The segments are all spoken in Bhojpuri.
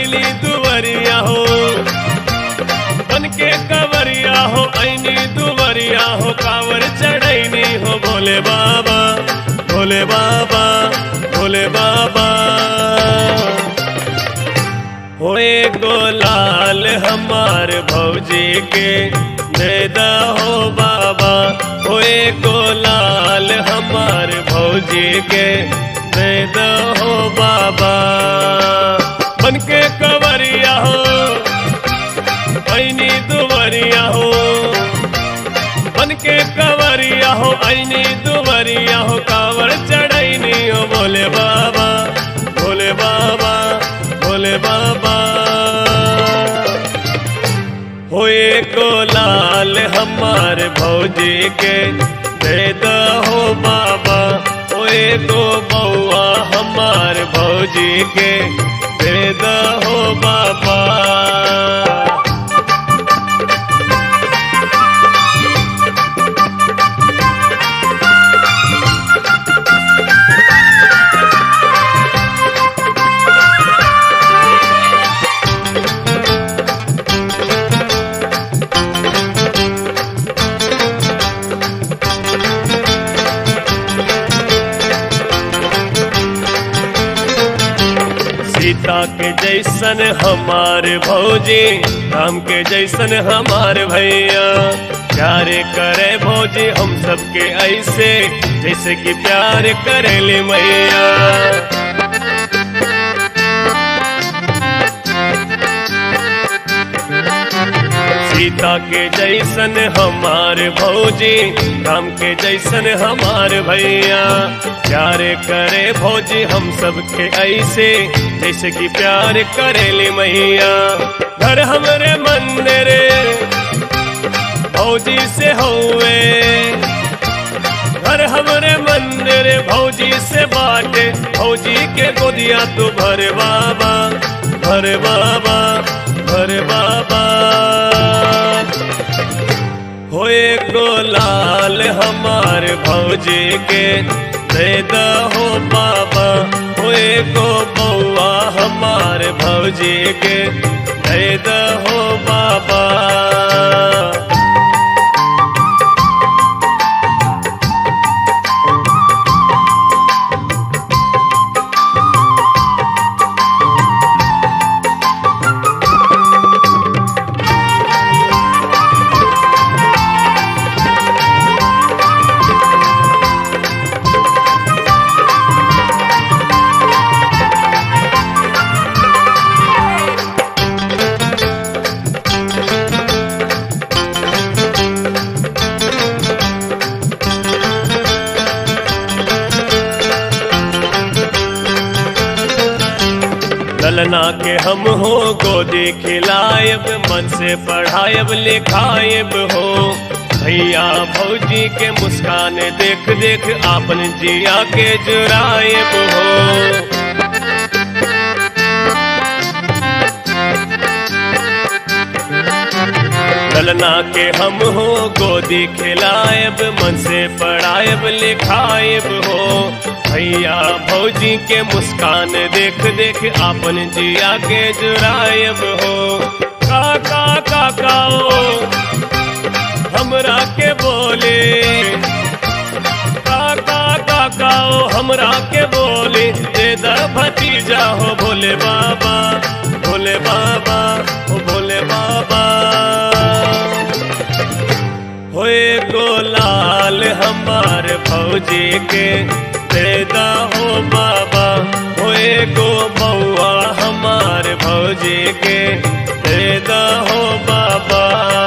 ऐली दुवरिया हो बन के कवरिया हो ऐनी दुवरिया हो कावर चढ़ैनी हो भोले बाबा भोले बाबा भोले बाबा होए गोलाल हमार भौजी के देदा हो बाबा होए गोलाल हमार भौजी के देदा हो बाबा बन के कवरिया हो ऐनी दुवरिया हो बन के कवरिया हो ऐनी दुवरिया हो कावर चढ़ैनी हो भोले बाबा भोले बाबा भोले बाबा होए गोलाल हमार भौजी के दे हो बाबा होए गो बउआ हमार भौजी के दे हो बाबा सीता के जैसन हमार भौजी राम के जैसन हमार भैया प्यारे करे भौजी हम सबके ऐसे जैसे कि प्यार करेले मैया सीता के जैसन हमार भौजी राम के जैसन हमार भैया प्यार करे भौजी हम सबके ऐसे जैसे कि प्यार करेले मैया घर हमरे मंदिर भौजी से हुए घर हमरे मंदिर भौजी से बाटे भौजी के गोदिया तू भर बाबा भर बाबा भर बाबा होए गोलाल हमार भौजी के दे हो बाबा होए गो बउआ हमार भौजी के दे हो बाबा ललना के हम हो गोदी खिलायब मन से पढ़ायब लिखायब हो भैया भौजी के मुस्कान देख देख आपन जिया के जुरायब हो ललना के हम हो गोदी खिलायब मन से पढ़ायब लिखायब हो भैया भौजी के मुस्कान देख देख आपन जिया के जुरायब हो काका काकाओ हमरा के बोले काका काकाओ हमरा के बोले दे दा भतीजा हो भोले बाबा भोले बाबा हो भोले बाबा होए गोलाल हमार भौजी के देदा हो बाबा होए गो बउआ हमार भौजी के देदा हो बाबा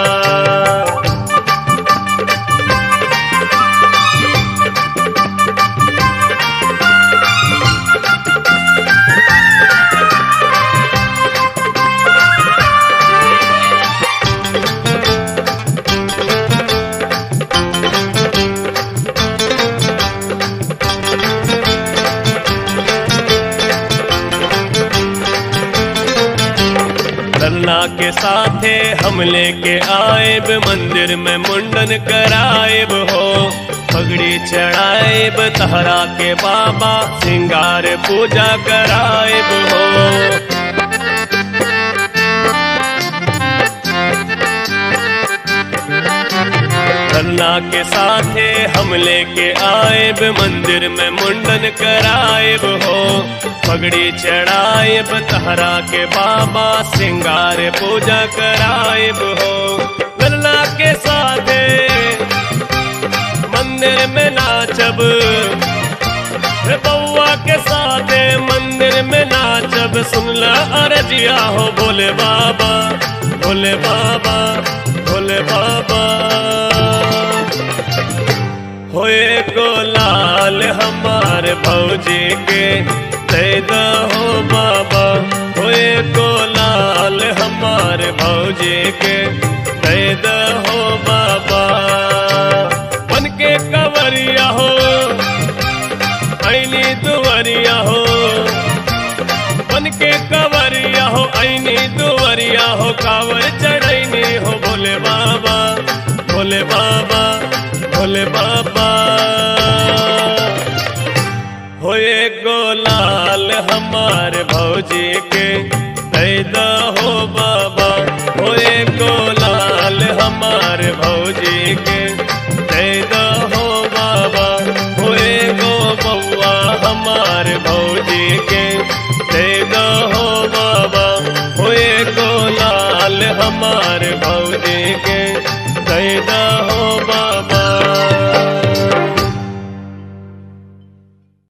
लल्ला के साथे हम लेके आएब मंदिर में मुंडन कराएब हो पगड़ी चढ़ाएब तहरा के बाबा सिंगार पूजा कराएब हो हम लेके आएब मंदिर में मुंडन कराएब हो पगड़ी चढ़ाएब तहरा के बाबा सिंगार पूजा कराएब हो लल्ला के साथे मंदिर में नाचब हे बउआ के साथे मंदिर में नाचब सुनला अरजिया हो भोले बाबा भोले बाबा भोले बाबा होए को लाल हमार भौजी के दे हो बाबा होए को लाल हमार भौजी के दे हो बाबा बन के कवरिया हो ऐनी दुवरिया हो बन के कवरिया हो ऐनी दुवरिया हो कावर चढ़ैनी हो भोले बाबा भोले बाबा भोले बाबा होए गोलाल हमार भौजी के पैदा हो बाबा होए गोलाल हमार भौजी के पैदा हो बाबा होए गो बउआ हमार भौजी के पैदा हो बाबा होए गोलाल हमार भौजी के पैदा हो